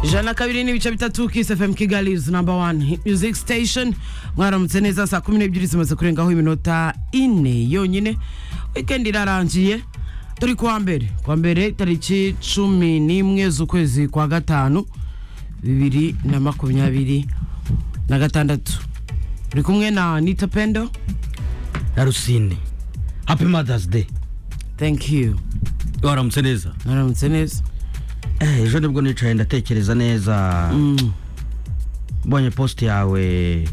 ijana na kabiri n'ibice bitatu kiss fm kigali is number one hit music station mwaramutse neza saa kumi n'ebyiri zimaze kurengaho iminota ine yonyine weekend irarangiye turi kuwa mbere kuwa mbere tariki cumi n'imwe z'ukwezi kwa gatanu bibiri na makumyabiri na gatandatu turi kumwe na nita pendo na rusine happy mothers day thank you waramutse neza mwaramutse neza Eh, ejo nibwo nicaye ndatekereza neza mbonye post yawe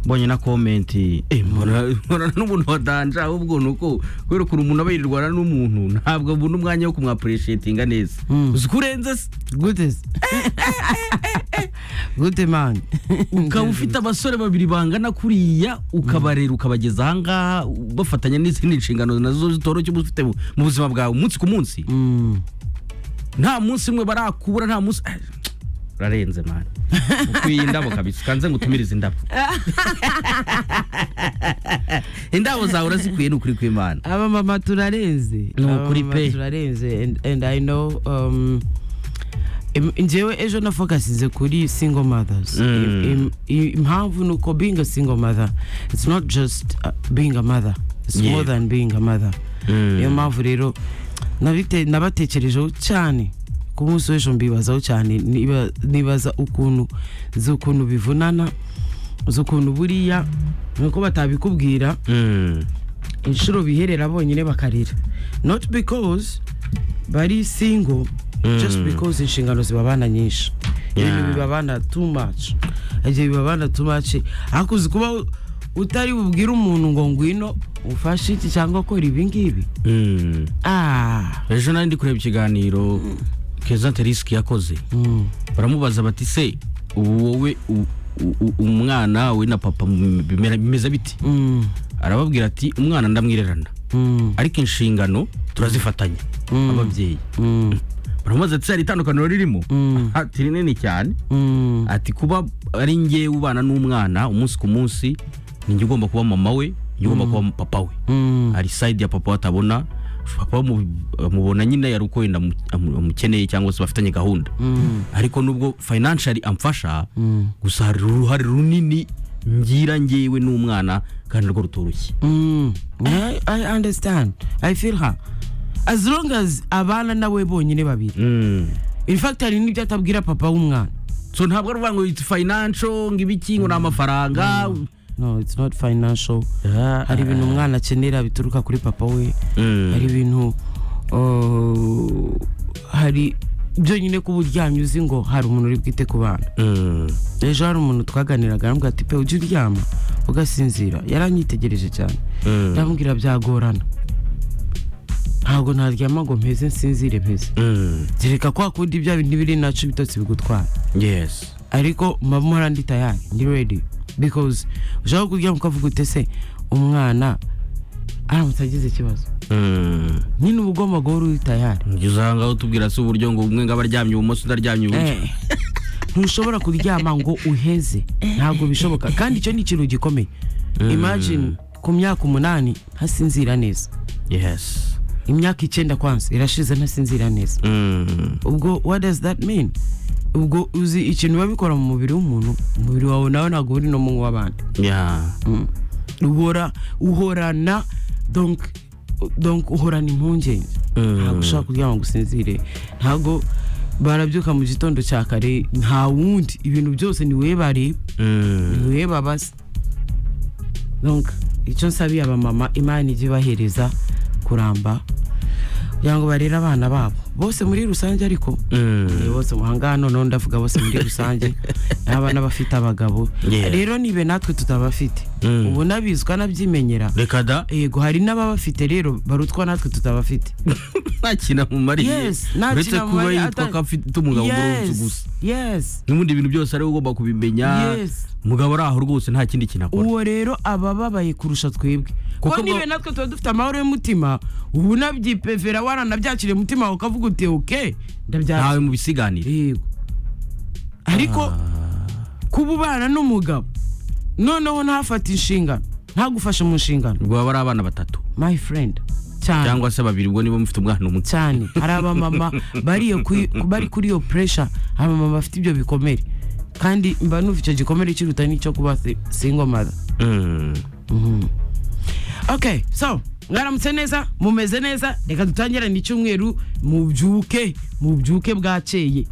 mbonye na komenti Eh, mbona mbona n'umuntu wadanje ahubwo ni uko kubera ukuntu umuntu aba yirirwana n'umuntu ntabwo abona umwanya wo kumwapureshetinga neza Mm. uzi ko urenze se gute se gute mani ukaba ufite abasore babiri bangana kuriya ukabarera ukabageza ahangaha bafatanya n'izindi nshingano nazo zitoroshye uba ufite mu- mu buzima bwawe umunsi ku munsi Mm. nta munsi umwe barakubura nta munsi Ah, urarenze mani ukwiye indabo kabisa ukanze ngo utumirize indabo indabo zawe urazikwiye ni ukuri kw'imana aba mama turarenze Ni Aba ukuri mama pe. turarenze and, and i know um, im- njyewe ejo nafocasize kuri single mothers Mm. Im- im- impamvu ni uko being a single mother it's not just uh, being a mother it's Yeah. more than being a mother Mm. niyo mpamvu rero nabite- nabatekerejeho cyane ku munsi w'ejo mbibazaho cyane niba- nibaza ukuntu nzi ukuntu bivunana uzi ukuntu buriya ni uko batabikubwira Mm. inshuro biherera bonyine bakarira not because bari single Mm. just because inshingano zibabana nyinshi ibintu Yeah. bibabana too much igihe bibabana too much ariko uzi kuba u- utari bubwire umuntu ngo ngwino ufashe iki cyangwa kora ibi ngibi Mm. ah ejo nari ndi kureba ikiganiro keza terisiki yakoze mm, baramubaza bati se ubu wowe u- u- u- umwana we na papa mu- bimera- bimeze biti mm, arababwira ati umwana ndamwirerana mm, ariko inshingano turazifatanya Mm. ababyeyi mm, baramubaza ati se hari itandukaniro ririmo Mm. ati rinini cyane mm, ati kuba ari ngewe ubana n'umwana umunsi ku munsi ni njye ugomba kuba mama we njye ugomba kuba papa we mm, hari sayidi ya papa we atabona papa mu- amubona nyine yari uko wenda amu- amu- amukeneye cyangwa se bafitanye gahunda mm, ariko nubwo financially amfasha Mm. gusa hari uruhare runini ngira ngewe n'umwana kandi rwo rutoroshye mm. I, i understand i feel her as long as abana nawe bonyine babiri Mm. in fact hari n'ibyo atabwira papa w'umwana so ntabwo ari uvuga ngo it's financial ngo ibiki ngo ni amafaranga no it's not financial hari ibintu umwana akenera bituruka kuri papa we Mm. hari ibintu uh, hari byonyine kuba uryamye uzi ngo hari umuntu uri bwite ku bana Mm. ejo hari umuntu twaganiraga aramubwira ati pe ujya uryama ugasinzira yaranyitegereje cyane Mm. ndamubwira byagorana ntabwo naryama ngo mpeze nsinzire mpeze Mm. zireka kwa kundi bya bintu biri nacu ibitotsi bigutwara yes ariko mba mpora ndi tayari ndi redi bikoze ushaka kuryama ukavuga ute se umwana aramutse agize ikibazo Mm. nyine uba ugomba guhora uri tayari njye usanga utubwira se uburyo ngo umwe ngaba aryamye ibumoso undi aryamye iburyo Eh, ntushobora kuryama ngo uheze ntabwo bishoboka kandi icyo ni ikintu gikomeye imagine ku myaka umunani ntasinzira neza yes imyaka icyenda kwanza irashize ntasinzira neza Mm. ubwo what does that mean ubwo uzi ikintu biba bikora mu mubiri w'umuntu umubiri wawe nawe ntabwo uri no mu w'abandi yeah uhora uhorana donc donc uhorana impungenge Mm. ntabwo ushobora kuryama ngo usinzire ntabwo barabyuka mu gitondo cya kare nta wundi ibintu byose ni wowe bareba Mm. ni wowe babaza donc icyo nsabiye abamama imana ijye ibahereza kuramba kugira ngo barere abana babo bose muri rusange ariko Mm. Eh, bose muhanga noneho ndavuga bose muri rusange n'abana bafite abagabo Yeah. rero nibe natwe tutabafite Mm. ubu nabizwa nabyimenyera reka da yego hari n'ababafite rero barutwa natwe tutabafite nta kintu amumariye Yes, nta uretse kintu kuba amumariye, yitwa ata- ko afite umugabo mu Yes, gusa yes n'ubundi ibintu byose ariwe ugomba kubimenya Yes. umugabo ari aho rwose nta kindi kintu akora uwo rero aba ababaye kurusha twebwe Kuko kuko nibe bwa- natwe tuba dufite amahoro y'umutima ubu nabyipevera waranabyakiriye umutima wawe ukavuga uti oke ndabyakira ntawe mu bisiganire yego ariko kuba ubana n'umugabo noneho ntafata inshingano ntagufashe mu nshingano ubwo baba ari abana batatu my friend cyane cyangwa se babiri ubwo niba mufite umwana umwe cyane hari abamama bari iyo kuri- bari kuri iyo puresha abamama bafite ibyo bikomere kandi mba numva icyo gikomere kiruta n'icyo kuba si- single mother Mm. okay so mwaramutse neza mumeze neza reka dutangirane icyumweru mubyuke mubyuke bwakeye